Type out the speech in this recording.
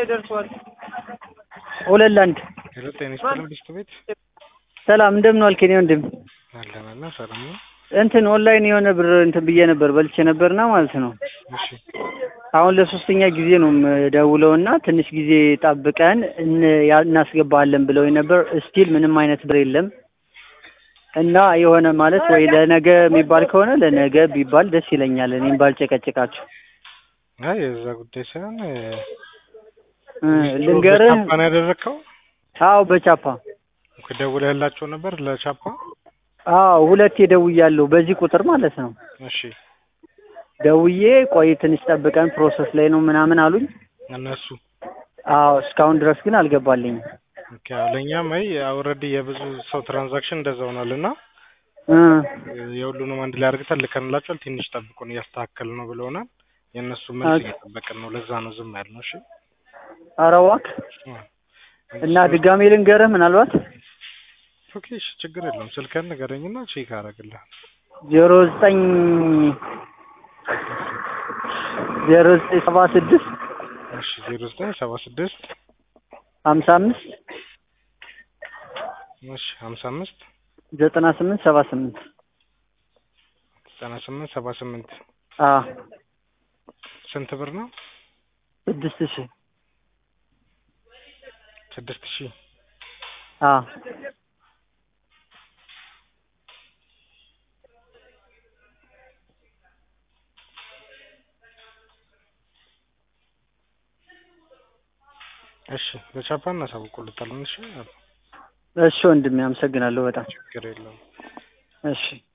ደርሷል። ሁለት ለአንድ ሄሎ ጤና ይስጥልኝ ቢስት ቤት ሰላም እንደምን ዋልክ? የእኔ ወንድም አለን አለን ሰላም ነው። እንትን ኦንላይን የሆነ ብር እንትን ብዬ ነበር በልቼ ነበርና ማለት ነው። እሺ አሁን ለሶስተኛ ጊዜ ነው ደውለው እና ትንሽ ጊዜ ጠብቀን እን- ያ- እናስገባለን ብለው ነበር። ስቲል ምንም አይነት ብር የለም እና የሆነ ማለት ወይ ለነገ የሚባል ከሆነ ለነገ ቢባል ደስ ይለኛል። እኔም ባልጨቀጭቃችሁ አይ የዛ ጉዳይ ሳይሆን እ ልንገርህ። በቻፓ ነው ያደረግከው? አዎ በቻፓ ደውለህላቸው ነበር ለቻፓ? አዎ ሁለቴ ደውያለሁ በዚህ ቁጥር ማለት ነው። እሺ ደውዬ ቆይ ትንሽ ጠብቀን ፕሮሰስ ላይ ነው ምናምን አሉኝ። እነሱ አዎ እስካሁን ድረስ ግን አልገባልኝም። ኦኬ አዎ፣ ለእኛም አይ ኦልሬዲ የብዙ ሰው ትራንዛክሽን እንደዛ ሆኗል እና እ የሁሉንም አንድ ላይ አድርገን ልከንላቸዋል። ትንሽ ጠብቁን እያስተካከል ነው ብለውናል። የእነሱ መልስ ኦኬ። እየጠበቅን ነው። ለዛ ነው ዝም ያልነው። እሺ ኧረ እባክህ አ፣ እና ድጋሜ ልንገርህ ምናልባት ኦኬ እሺ፣ ችግር የለውም። ስልክህን ንገረኝና ቼክ አደርግልሃለሁ። ዜሮ ዘጠኝ ዜሮ ዘጠኝ ሰባ ስድስት እሺ ዜሮ ዘጠኝ ሰባ ስድስት ሀምሳ አምስት እሺ ሀምሳ አምስት ዘጠና ስምንት ሰባ ስምንት ዘጠና ስምንት ሰባ ስምንት አ ስንት ብር ነው? ስድስት ሺህ ስድስት ሺህ አ እሺ በቻፓ እናሳውቁልታለን። እሺ እሺ ወንድሜ አመሰግናለሁ በጣም ችግር የለውም። እሺ